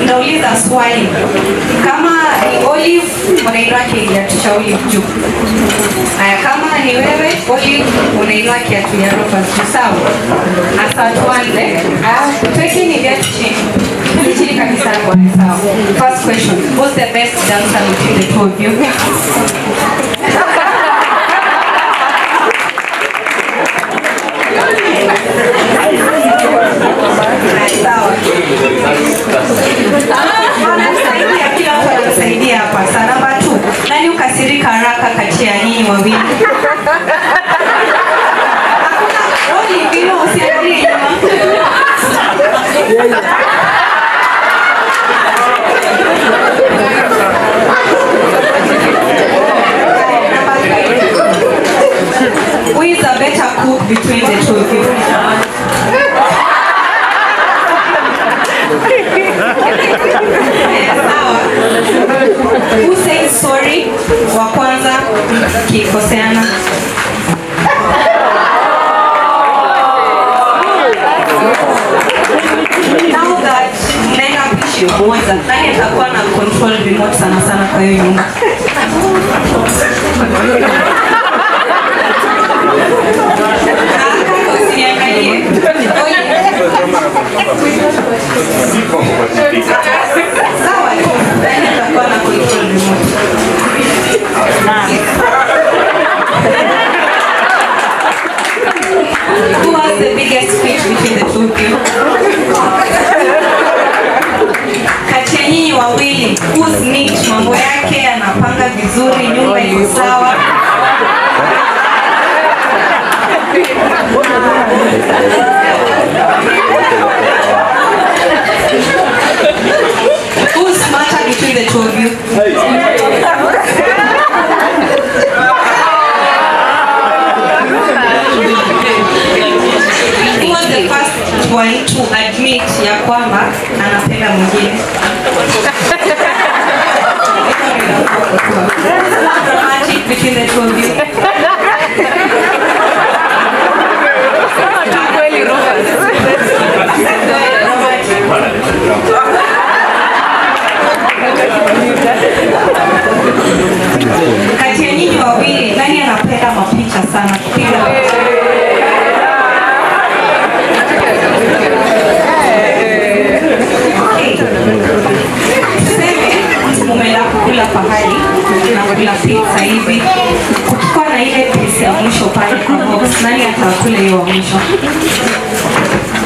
nauliza swali kama ni olive unainua kiatu cha olive juu haya kama ni wewe olive unainua kiatu ya ropa juu sawa hasa tuanze Ah, tuwekeni viatu chini Hizi chini kabisa bwana sawa first question who's the best dancer between the two of you sawa Anasaidia, kila mtu anasaidia hapa. Sa namba two, nani ukasirika haraka kati ya nyinyi wawili? Hakuna roli mbili, usiangalie nyuma. Number three. Who is a better cook between the two of you? Sawa. Who says sorry wa kwanza kikoseana? Now that mnaenda kuishi pamoja, nani atakuwa na control remote sana sana kwa hiyo nyumba? Kaka, usiniangalie. Sawa tu, nani atakuwa na control remote? Who has the biggest fight between the two of you? Kati ya nyinyi wawili, who's neat, mambo yake anapanga vizuri, nyumba iko sawa. Who's smarter between the two of you? Who was the first one to admit ya kwamba anapenda mwingine? Romantic between the two of you. Kati ya nyinyi wawili nani anapenda mapicha sana kupiga Okay. Tuseme umeenda kukula pahali nakula pizza hivi, ukikuwa na ile pisi ya mwisho pale kwa box, nani atakula hiyo wa mwisho?